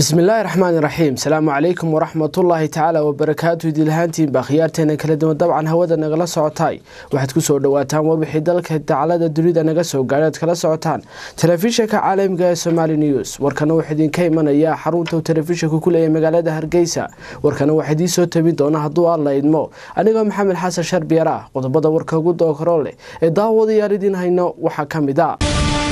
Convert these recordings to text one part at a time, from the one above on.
bismillaahi raxmaani raxiim salaamu calaykum waraxmatullaahi tacaala wabarakaatu idilahaantiinba khiyaarteena kala duwan dabcan hawada nagala socotaay waxaad kusoo dhawaataan warbixii dalka dacalada dunida naga soo gaadhaad kala socotaan telefishinka caalamiga ee somaali news warkana waxaa idinka imanayaa xarunta uu telefishinka ku leeyahay magaalada hargeysa warkana waxaa idiin soo tabin doona hadduu aan la idmo anigoo maxamed xasan sharbiyar ah qodobada warka ugu dookaro leh ee daawadayaal idiin hayno waxaa ka mid a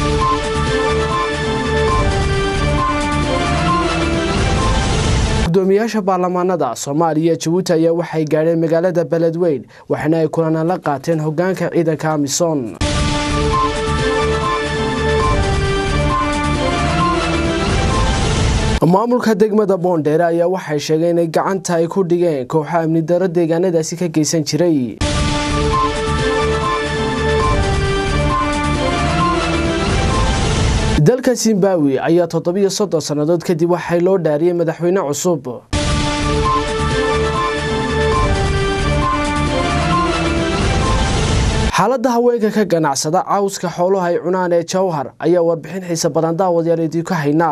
gudoomiyaasha baarlamaanada soomaaliya jabuuti ayaa waxay gaadheen magaalada beledweyn waxaana ay kulana la qaateen hogaanka ciidanka amisom maamulka degmada boondheere ayaa waxay sheegeen inay gacanta ay ku dhigeen kooxo amni daro deegaanadaasi ka geysan jiray dalka zimbabwe ayaa toddobiyo soddon sannadood kadib waxay loo dhaariyey madaxweyne cusub xaaladda haweenka ka ganacsada cawska xooluha ay cunaan ee jawhar ayaa warbixin xiise badan daawadayaal idinku haynaa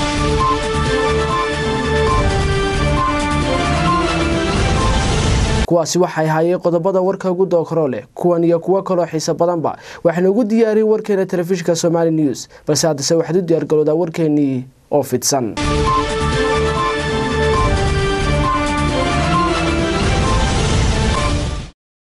kuwaasi waxay haayeen qodobada warka ugu dookaro leh kuwan iyo kuwo kaloo xiise badanba waxaynu ugu diyaariyey warkeena telefishinka somaali news balse haddase waxaad u diyaargaloodaa warkeenii oo fidsan